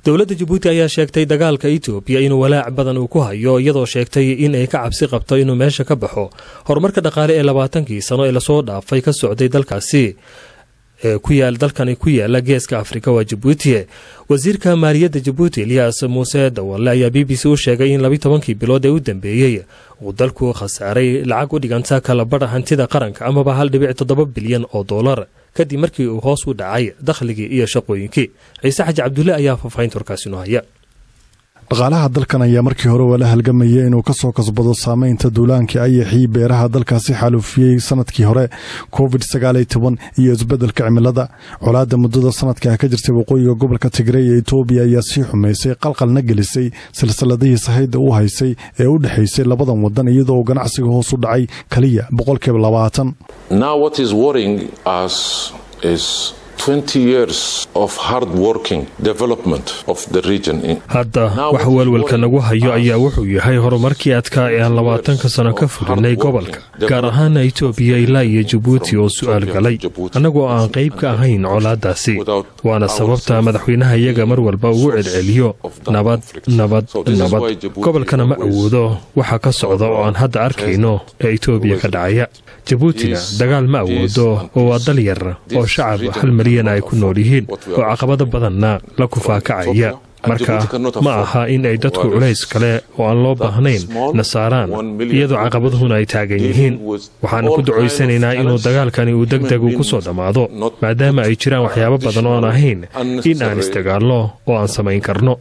dowladda jabuuti ayaa sheegtay dagaalka etoobiya inuu walaac badan uu ku hayo iyadoo sheegtay in ay ka cabsi qabto inuu meesha ka baxo horumarka dhaqaale ee labaatankii sano ee lasoo dhaafay ka socday dalkaasi ee ku yaal dalkani ku yaala geeska afrika waa jabuuti wasiirka maaliyadda jabuuti eliyas muuse dawalle ayaa b b c u sheegay in labi tobankii bilood ee u dambeeyey uu dalku khasaaray lacag u dhiganta kalabadha hantida qaranka amaba hal dhibic toddoba bilyan oo doolar kadib markii uu hoos u dhacay dakhligii iyo shaqooyinkii ciise xaji cabdulle ayaa faahfaahinta warkaasi noo haya dhaqaalaha dalkan ayaa markii hore waa la halgamaya inuu ka soo kasbado saameynta duulaankii ayaxii beeraha dalkaasi xaalufiyey sanadkii hore covid sagaaliyo toban iyo isbeddelka cimilada colaadda muddada sanadka ka jirtay waqooyiga gobolka tigray ee etoobiya ayaa sii xumaysay qalqalna gelisay silsiladihii sahayda u haysay ee u dhexaysay labadan wadan iyadoo uu ganacsiga hoos u dhacay keliya boqolkiiba labaatan hadda wax welwelka nagu hayo ayaa wuxuu yahay horumarkii adkaa ee aan labaatanka sano ka fulinay gobolka gaar ahaana etoobiya ilaa iyo jabuuti oo su'aal galay annagoo aan qayb ka ahayn colaaddaasi waana sababta madaxweynaha iyaga mar walba ugu celceliyo nabad nabad nabad gobolkana ma awoodo waxa ka socda oo aan hadda arkayno ee etoobiya ka dhacaya jabuutina dagaal ma awoodo oo waa dal yar oo shacab hal milyan ay ku nool yihiin oo caqabado badanna la kufaakacaya marka ma aha in ay dadku culays kale oo aan loo baahnayn na saaraan iyadoo caqabaduhuna ay taagan yihiin waxaan ku ducaysanaynaa inuu dagaalkani uu deg deg uu ku soo dhammaado maadaama ay jiraan waxyaabo badan oo aan ahayn in aan isdagaalno oo aan samayn karno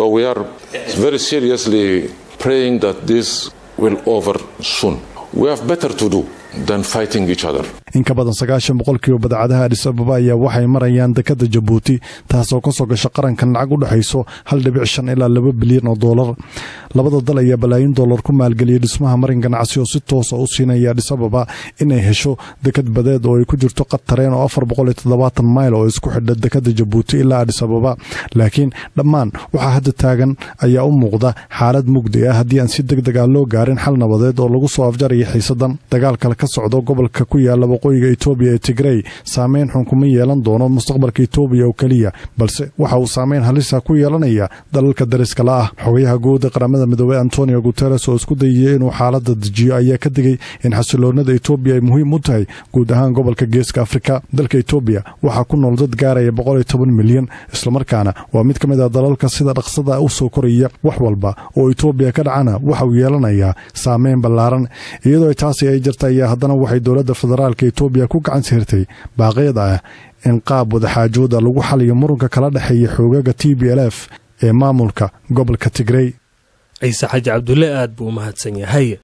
in ka badan sagaashan boqolkiiba badacadaha adhis ababa ayaa waxay marayaan dekadda jabuuti taasoo ka soo gasha qarankan lacag u dhexayso hal dhibic shan ilaa laba bilyan oo doolar labada dal ayaa balaayin doolar ku maalgeliyay dhismaha marin ganacsi oo si toosa u siinaya adhis ababa inay hesho dekad badeed oo ay ku jirto qad tareen oo afar boqol iyo toddobaatan mayl oo isku xidha dekadda jabuuti ilaa adhis ababa laakiin dhammaan waxaa hadda taagan ayaa u muuqda xaalad mugdi ah haddii aan si deg deg ah loo gaarin xal nabadeed oo lagu soo afjaraya xiisadan dagaalkale ka socdo gobolka ku yaala waqooyiga etoobiya ee tigrey saameyn xun kuma yeelan doono mustaqbalka etoobiya oo keliya balse waxa uu saameyn halisa ku yeelanaya dalalka dariska la ah xogayaha guud ee qaramada midoobey antonio guteres oo isku dayaya inuu xaalada dejiyo ayaa ka digay in xasiloonada etoobiya ay muhiim u tahay guud ahaan gobolka geeska afrika dalka etoobiya waxaa ku nool dad gaaraya boqol iyo toban milyan islamarkaana waa mid ka mid ah dalalka sida dhaqsada u soo koraya wax walba oo etoobiya ka dhacana waxa uu yeelanayaa saameyn ballaaran iyadoo taasi ay jirta ayaa haddana waxay dowladda federaalka etoobiya ku gacan sirtay baaqyada ah in qaab wadaxaajooda lagu xaliyo murunka kala dhexeeya xoogaga t b l f ee maamulka gobolka tigrey ciise xaji cabdulle aad buu u mahadsan yahay